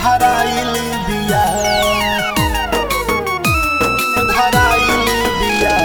धराइल बिया धराइल बिया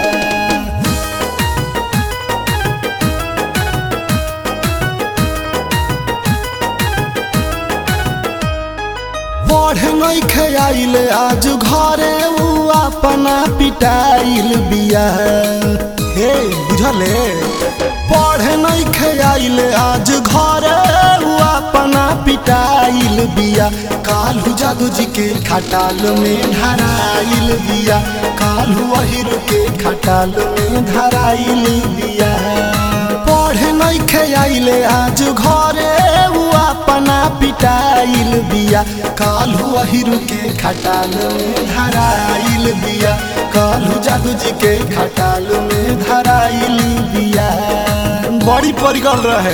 पढ़े नहीं खेल आज घरे उ अपना पिटाइल बिया हे बुझले पढ़े नहीं खेल आज घरे उ अपना पिटाइल बिया कालू जादू जी के खटाल में धराइल बिया कालू अहिर के खटाल में धराइल बिया पढ़े नहीं खेले आज घरे उ अपना पिटाइल बिया कालू अहिर के खटाल में धराइल बिया कालू जादू जी के खटाल में धराइल बिया बड़ी परिगल रहे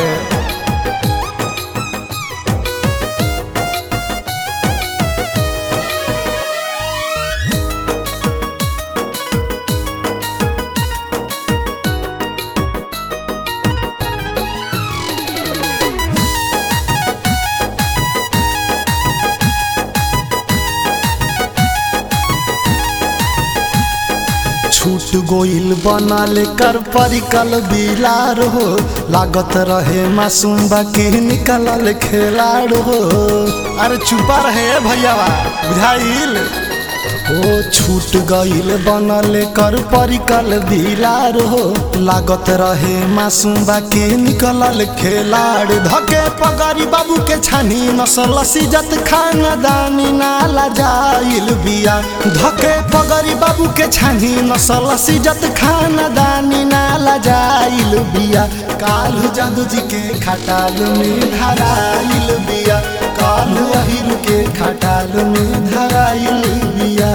छूट गोइल बनल कर परिकल बिलार हो लागत रहे मासूम बाकी निकलल खेलाड़ हो अरे चुपा रहे भैयावा बुझाइल ओ छूट गइल बनल कर परिकल बिलार हो लागत रहे मासूम बाकी निकलल खेलाड़ धके पगड़ी बाबू के छानी नसल सिजत खानदानी नाला जाइल बिया धके पगड़ी बाबू के छानी नसल सिजत खानदानी नाला जाइल बिया कालू जादू जी के खटाल में धराइल बिया कालू अहिर के खटाल में धराइल बिया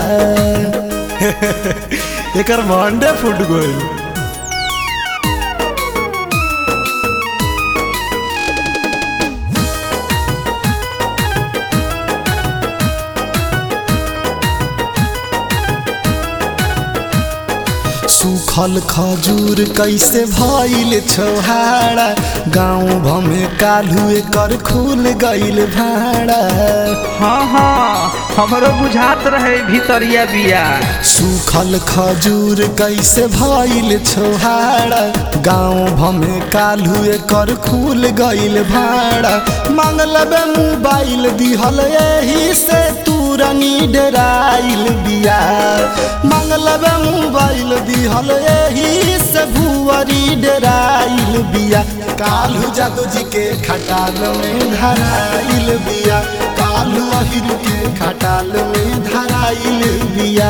एकर भंडे फूट गइल सूखल खजूर कैसे भइल छोहाड़ा गाँव भमे कालू एकर खुल गइल भाड़ा हाँ हाँ हमरो बुझात रहे भीतरिया बिया सूखल खजूर कैसे भइल छोहाड़ा गाँव भमे कालू एकर खुल गइल भाड़ा मांगल बे मोबाइल दिहल एही से तुरनी डराइल बिया मांगल बे मोबाइल दिहल एही से भुवरी डराइल बिया कालू जादू जी के खटाल में धराइल बिया कालू अहिर के खटाल में धराइल बिया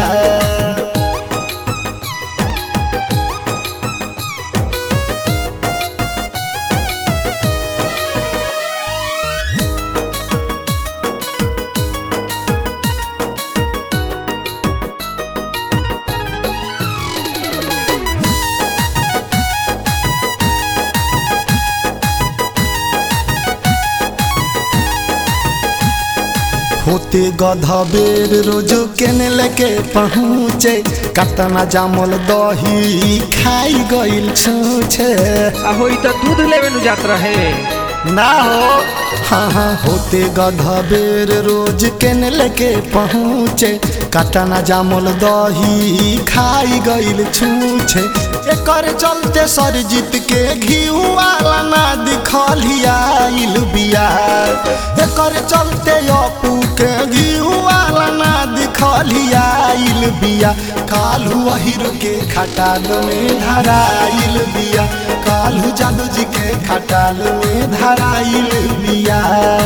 होते गधा बेर रोजो केने लेके पहुँचे कतना जामल दही खाई गइल छूछे आ होई त दूध लेवे नु जात रहे ना हो हाँ हाँ होते गधा बेर रोज केने लेके पहुँचे कतना जामल दही खाई गइल छूछे एकर चलते सरजीत के घी वाला ना दिखलियाइल बिया एकर चलते अपू के घी वाला ना दिखलियाइल बिया कालू अहिर के खटाल में धराइल बिया कालू जादू जी के खटाल में धराइल बिया